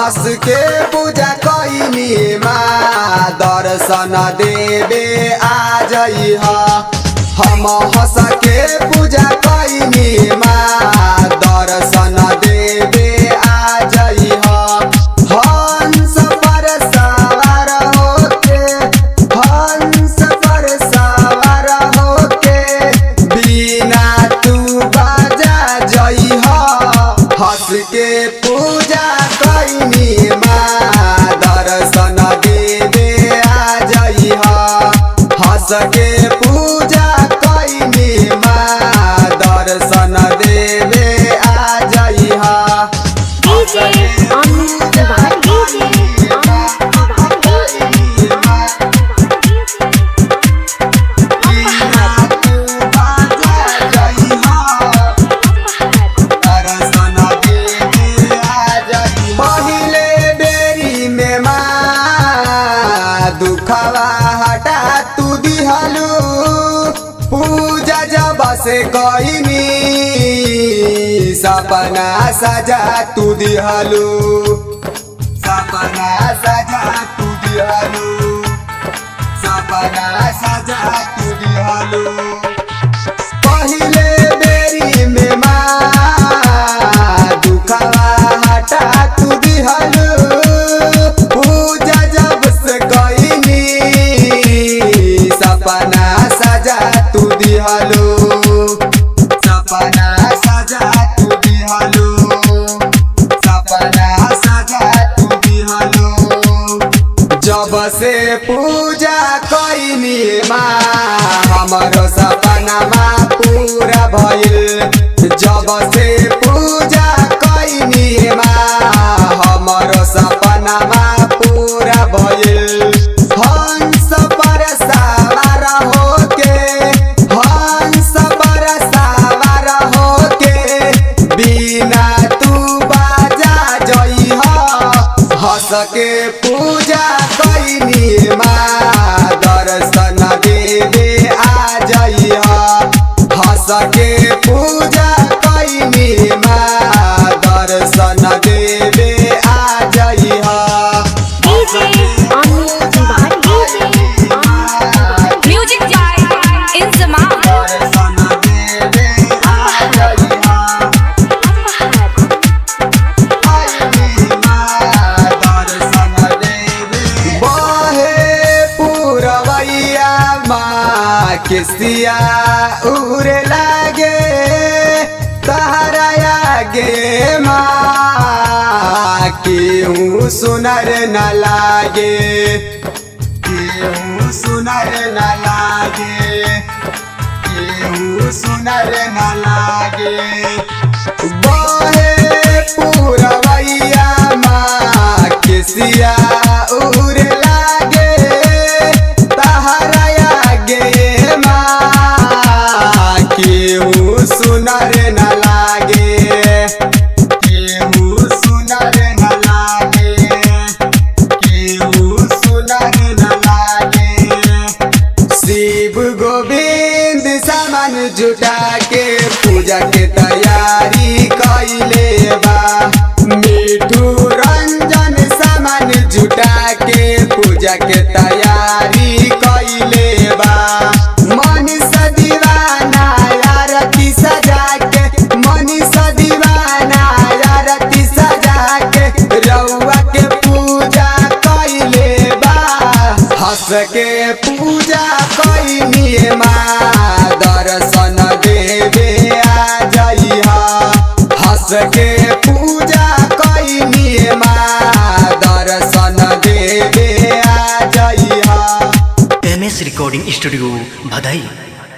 हंस के पूजा कैनी माँ दर्शन देवे आ जई हम हंस के पूजा कैनी माँ दर्शन देवे आ जई हंस पर सवार होके हंस पर सवार होके बिना तू बाजा जई हंस के पूजा कैनी माँ दर्शन देवे आ जई हंस के पूजा कैनी माँ दर्शन देवे आ जई DJ Amit Tiwari. DJ Amit Tiwari. पहिले बेरी में माँ दुखवा हटा तू दिहलू पूजा जब से कईनी सपना सजा तू दिहलू सपना सजा तू दिहलू सपना सजा तू दिहलू पहिले बेरी में माँ दुखवा हटा तू दिहलू पूजा जब से कईनी सपना सजा तू दिहलू सपना सजा तू दिहलू सपना सजा तू दिहलू जब से पूजा कैनी माँ हमरो सपना माँ पूरा भइल जब से पूजा कैनी माँ हमरो सपना माँ पूरा भइल हंस पर सवार होके हंस पर सवार होके बिना तू बाजा जई हंस के पूजा कैनी माँ दर्शन देवे आ जई हंस के पूजा कैनी माँ दर्शन देवे आ जई DJ Amit Tiwari. DJ Amit Tiwari. Music by Inzamam. दर्शन देवे आ जई बहे पूरवैया माँ किसिया उड़े लागे तहरा आगे माँ केहू सुनर न लागे केहू सुनर न लागे केहू सुनर न लागे बहे पूरवैया माँ किसिया उड़ लागे तहरा आगे माँ केहू सुनर न लागे केहू सुनर न लागे केहू सुनर न लागे शिव गोविंद सामान जुटा के पूजा के तैयारी कैले बा मिठू रंजन सामान जुटा के पूजा के तैयारी कैले बा मनीष दीवाना आरती सजा के मनीष दीवाना आरती सजा के रउआ के पूजा कैले बा हंस के पूजा कैनी माँ दर्शन देवे आ जई हंस के पूजा कैनी माँ दर्शन देवे आ जई एम एस रिकॉर्डिंग स्टूडियो भदई